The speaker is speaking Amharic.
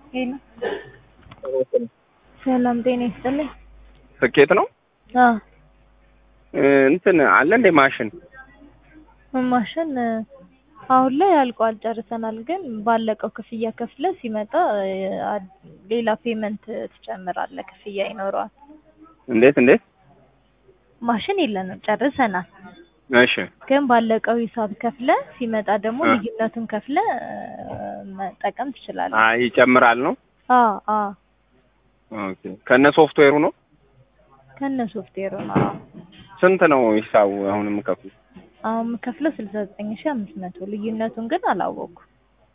ሄሎ ሰላም ጤና ይስጥልኝ። ስኬት ነው አዎ እንትን አለ እንደ ማሽን ማሽን አሁን ላይ አልቋል፣ ጨርሰናል። ግን ባለቀው ክፍያ ከፍለ ሲመጣ አ- ሌላ ፔመንት ትጨምራለህ፣ ክፍያ ይኖረዋል። እንዴት እንዴት? ማሽን የለንም፣ ጨርሰናል። እሺ ግን ባለቀው ሂሳብ ከፍለ ሲመጣ ደግሞ አ- ልዩነቱን ከፍለ መጠቀም ትችላለህ። አይ ይጨምራል ነው። አዎ አዎ ኦኬ ከነ ሶፍትዌሩ ነው። ከነ ሶፍትዌሩ ነው። አዎ ስንት ነው ሂሳቡ አሁን የምከፍለው? አሁን የምከፍለው ስልሳ ዘጠኝ ሺህ አምስት መቶ ልዩነቱን ግን አላወኩም።